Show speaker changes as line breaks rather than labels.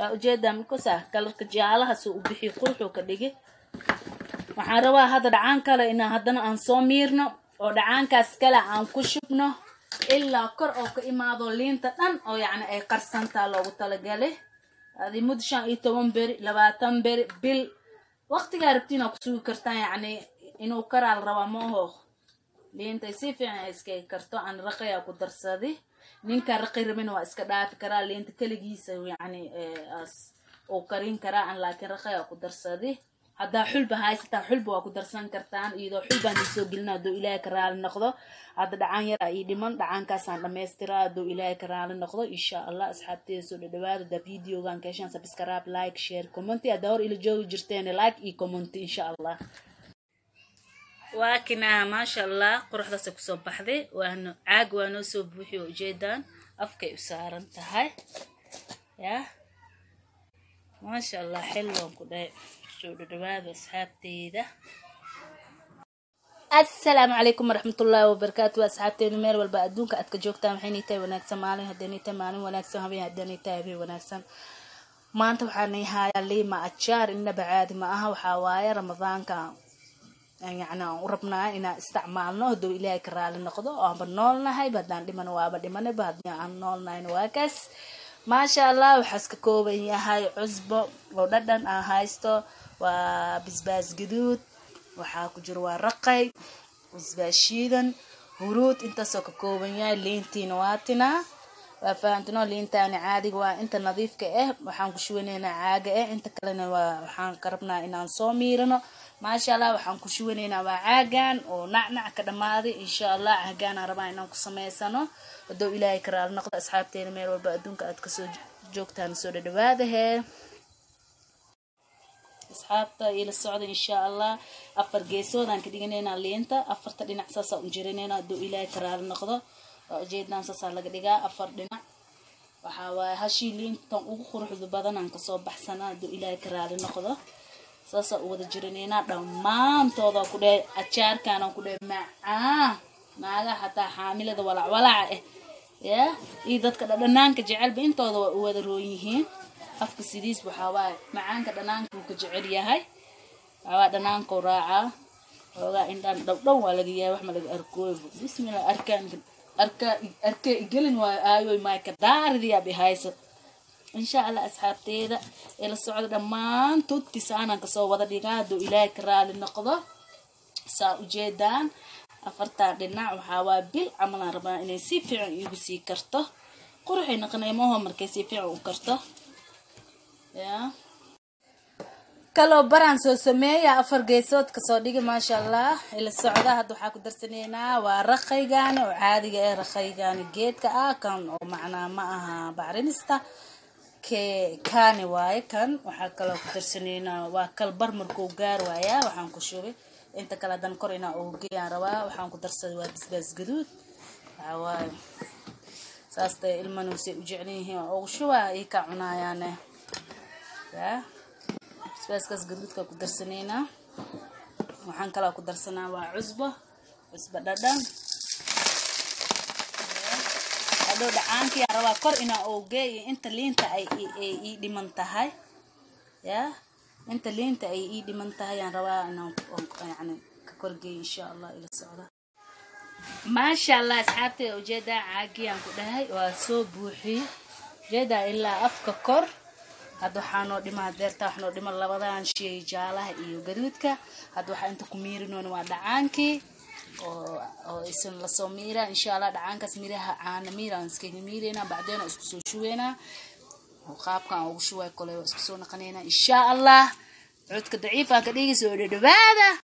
waa ujeedaa mikusa kalarka jaalaha soo u bixiyo quruxuu ka dhigi waxaan rabaa hadda dhacaan kale inaan haddana aan soo miirno oo dhacaankaas kale aan ku shubno ilaa kor oo ka imaado liinta dhan oo yacni ay qarsantaa loogu talagalay adi muddo shan iyo toban beri labaatan beri bil waqtigaa rabtiin aa ku sugi kartaan yacni inuu karaal rabaa ma aho liintay si fiican ay iskaga karto aan raqayaa ku darsadi ninka raqi rabin waa iska dhaafi karaa liinta keligiisa yacni as uu karin karaa aan laakiin raqayaa ku darsadi haddaa xulba haysataa xulba waa ku darsan kartaan iyadoo xulbaan isoo gelina hadduu ilaahay ka raali noqdo hadda dhacaan yar ii dhiman dhacaankaasaan dhamaystiraa hadduu ilaahay ka raali noqdo insha allah asxaabteeda soo dhadhawaada da videogan keeshaan subscribe like share commenty haddaa hor ila joogi jirteen like iyo commenty insha allah waa kinaa maasha allah quruxdaasay kusoo baxday waana caag waa noo soo buuxiy oo ujeedaan afkay u saaran tahay yaa maasha allah xilloon ku dhahay soo dhadhawaada asxaabteyda assalaamu calaykum waraxmatullaahi wabarakaatu asxaabteedu meel walba adduunka aad ka joogtaan waxaynay tahay wanaagsan maalin haddaynay tahay maalin wanaagsan habeen haddaynay tahay habeen wanaagsan maanta waxaanay hayaa liima ajaar innaba caadi ma aha waxaa waaye ramadaanka yacni aan u rabnaa inaan isticmaalno hadduu ilaahay ka raali noqdo oo aanba noolnahayba haddaan dhimano waaba dhimanayba haddii aan noolnahayna waa kaas maasha allah waxaas ka kooban yahay cusbo oo dhadhan aan haysto waa bisbaas gaduud waxaa ku jiro waa raqay bisbaas shiidan huruud intaasoo ka kooban yahay liintiina waa tinaa waa fahamtino liintaani caadiga waa inta nadiifka ah waxaan ku shuwanaynaa caaga ah inta kalena waa waxaan ka rabnaa inaan soo miirano maasha allah waxaan ku shuwanaynaa waa caagan oo nacnac ka dhammaaday insha allah caagaanaan rabaa inaan ku samaysano hadduu ilaahay ka raali noqdo asxaabteena meel walba adduunka aad kasoo joogtaan soo dhadhawaadahee asxaabta ila socda insha allah afar geesoodaan ka dhiganaynaa liinta afarta dhinac saasaa u jirinaynaa hadduu ilaahay ka raali noqdo waa ujeedaan saasaa laga dhigaa afar dhinac waxaa waaye hashii liintan ugu quruxda badanaan kasoo baxsanaa hadduu ilaahay ka raali noqdo saasaa u wada jirinaynaa dhammaantooda ku dhahay ajaarkaanaan ku dhahay macaa naagaha xataa xaamilada walac walaca ah yaa iyo dadka dhadhanaanka jecelba intooda waa u wada roon yihiin afka sidiis waxaa waaye macaanka dhanaanka uu ka jecel yahay waxawaa dhanaankou raacaa xoogaa indhaan dhowdhow waa laga yahay wax ma laga arkooybo bismillah arkaan arka arkee igelin waayo aayoy maayka daaridiyaa bihayso insha allah asxaabteeda ee la socda dhammaantood tisaanaan kasoo wada dhigaa hadduu ilaahay ka raali noqdo saa ujeedaan afartaa dhinac waxaa waa bil camalaan rabaa inay si fiican iigu sii karto quruxay naqnaymaho markay si fiican u karto yaa kaloo baraan soo sameeya afar geesood kasoo dhigi maasha allah ila socda hadda waxaa ku darsanaynaa waa raqaygaani oo caadiga ee raqaygaani geedka ah kan oo macnaa ma aha bacrinista ke kaani waaye kan waxaa kaloo ku darsanaynaa waa kal bar markuu gaar waayaa waxaan ku shubay inta kale hadan kor inaa ugu geeyaan rabaa waxaan ku darsaday waa bisbaas gaduud waxaa waaye saas day ilmanuusay u jeclan yihiin waa ugu shubaa ii ka cunaayaane yaa basbaaskaas gaduudka ku darsanaynaa waxaan kaloo ku darsanaa waa cusbo cusbo dhadhan hadhow dhacaankii rabaa kor inaa oogee iyo inta liinta ay ii dhiman tahay yaa inta liinta ay ii dhiman tahay aan rabaa inaan yani ka korgeeyo insha allah ila socda maasha allah asxaabteeda ujeedaa caagiyaan ku dhahay waa soo buuxiyey ujeedaa ilaa afka kor hadda waxaa noo dhima deerta wax noo dhima labadan shay jaalaha iyo gaduudka hadda waxaa inta ku miirinoon waa dhacaankii oo oo isan lasoo miira insha allah dhacaankaas miraha caana miiraan iskaga miireynaa bacdeena isku soo shuweynaa qaabkan ugu shuway kole waa isku soo naqaneynaa insha allah codka daciifaa ka dhigi soo dhadhawaada